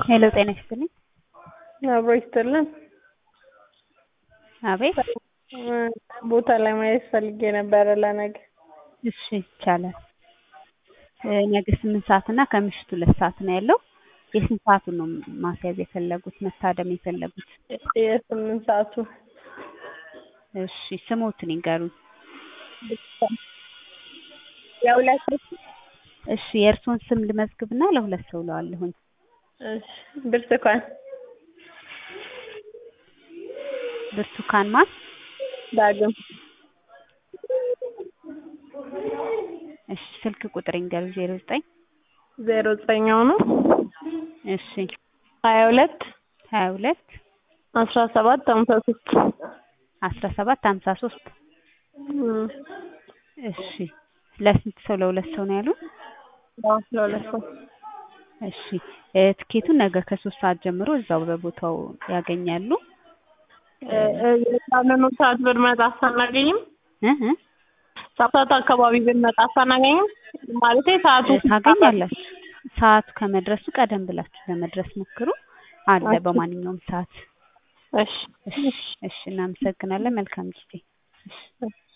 ሄሎ ጤና ይስጥልኝ። አብሮ ይስጥልን። አቤት ቦታ ላይ ማየት ፈልጌ ነበረ ለነገ። እሺ ይቻላል። ነገ ስምንት ሰዓት እና ከምሽቱ ሁለት ሰዓት ነው ያለው። የስንት ሰዓቱን ነው ማስያዝ የፈለጉት መታደም የፈለጉት? የስምንት ሰዓቱ እሺ ስሞትን ይንገሩኝ። የሁለት እሺ የእርስዎን ስም ልመዝግብና ለሁለት ሰው እለዋለሁኝ። እሺ ብርቱካን ብርቱካን ማን? ዳግም እሺ ስልክ ቁጥር ይንገሩኝ። ዜሮ ዘጠኝ ዜሮ ዘጠኛው ነው እሺ ሀያ ሁለት ሀያ ሁለት አስራ ሰባት ሀምሳ ሶስት አስራ ሰባት ሀምሳ ሶስት እሺ ለስንት ሰው? ለሁለት ሰው ነው ያሉት? ለሁለት ሰው እሺ ትኬቱን ነገ ከሶስት ሰዓት ጀምሮ እዛው በቦታው ያገኛሉ። የሳምኑ ሰዓት ብንመጣ አናገኝም? እ እ ሰባት ሰዓት አካባቢ ብንመጣ አናገኝም? ማለቴ ሰዓቱ ታገኛላችሁ። ሰዓቱ ከመድረሱ ቀደም ብላችሁ ለመድረስ ሞክሩ። አለ በማንኛውም ሰዓት። እሺ እሺ እሺ እናመሰግናለን። መልካም ጊዜ። እሺ